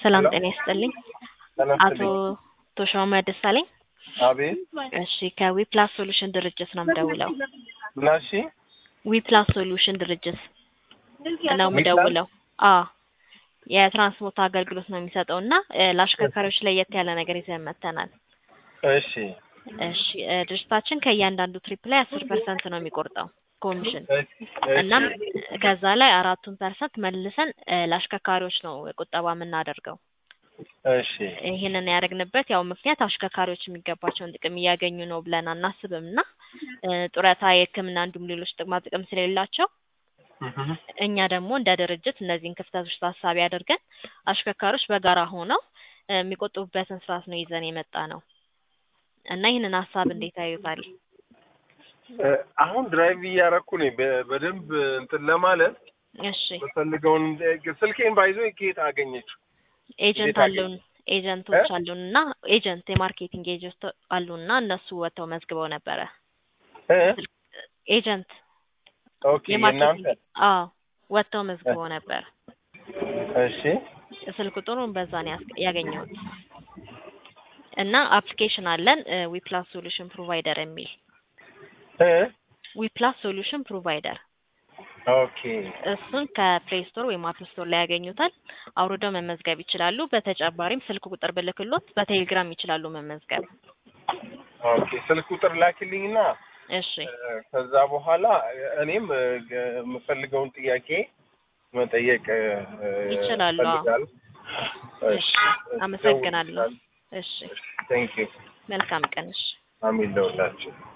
ሰላም ሄሎ። ጤና ይስጥልኝ። ሰላም አቶ ስልኝ። ተሾመ ደሳለኝ። አቤት እሺ ከዊፕላስ ሶሉሽን ድርጅት ነው የምደውለው። ምናሺ ዊፕላስ ሶሉሽን ድርጅት ነው ዊፕላስ? የምደውለው። አዎ የትራንስፖርት አገልግሎት ነው የሚሰጠው እና እ፣ ለአሽከርካሪዎች ለየት ያለ ነገር ይዘን መጥተናል። እሺ እሺ እ፣ ድርጅታችን ከእያንዳንዱ ትሪፕ ላይ አስር ፐርሰንት ነው የሚቆርጠው ኮሚሽን እሺ እናም ከዛ ላይ አራቱን ፐርሰንት መልሰን እ፣ ለአሽከርካሪዎች ነው ቁጠባ የምናደርገው። እሺ ይህንን ያደረግንበት ያው ምክንያት አሽከርካሪዎች የሚገባቸውን ጥቅም እያገኙ ነው ብለን አናስብም እና እ፣ ጡረታ፣ የሕክምና እንዲሁም ሌሎች ጥቅማ ጥቅም ስለሌላቸው እህ፣ እኛ ደግሞ እንደ ድርጅት እነዚህን ክፍተቶች ታሳቢ አድርገን አሽከርካሪዎች በጋራ ሆነው እ፣ የሚቆጥቡበትን ስርዓት ነው ይዘን የመጣ ነው እና ይህንን ሀሳብ እንዴት ያዩታል? እ፣ አሁን ድራይቭ እያረኩ ነኝ በ- በደንብ እንትን ለማለት እሺ የምፈልገውን ስልኬን ባይዞ ከየት አገኘችው? ኤጀንት እንዴት አሉን ኤጀንቶች እ? አሉን እና ኤጀንት የማርኬቲንግ ኤጀንት አሉን እና እነሱ ወጥተው መዝግበው ነበረ። እ? ኤጀንት ኦኬ የማርኬቲንግ እናንተ አዎ ወጥተው መዝግበው ነበር። እሺ ስልክ ቁጥሩን በዛ ነው ያስ- ያገኘሁት እና አፕሊኬሽን አለን ዊፕላስ ሶሉሽን ፕሮቫይደር የሚል እ? ዊፕላስ ሶሉሽን ፕሮቫይደር ኦኬ እሱን ከፕሌይ ስቶር ወይም አፕ ስቶር ላይ ያገኙታል። አውርደው መመዝገብ ይችላሉ። በተጨማሪም ስልክ ቁጥር ብልክሎት በቴሌግራም ይችላሉ መመዝገብ። ኦኬ ስልክ ቁጥር ላኪልኝና እሺ እ፣ ከዛ በኋላ እኔም እ፣ የምፈልገውን ጥያቄ መጠየቅ እ፣ ይችላሉ። አዎ። እፈልጋለሁ። እሺ አመሰግናለሁ። እሺ ቴንክ ዩ መልካም ቀን። እሺ አሚን ለሁላችሁ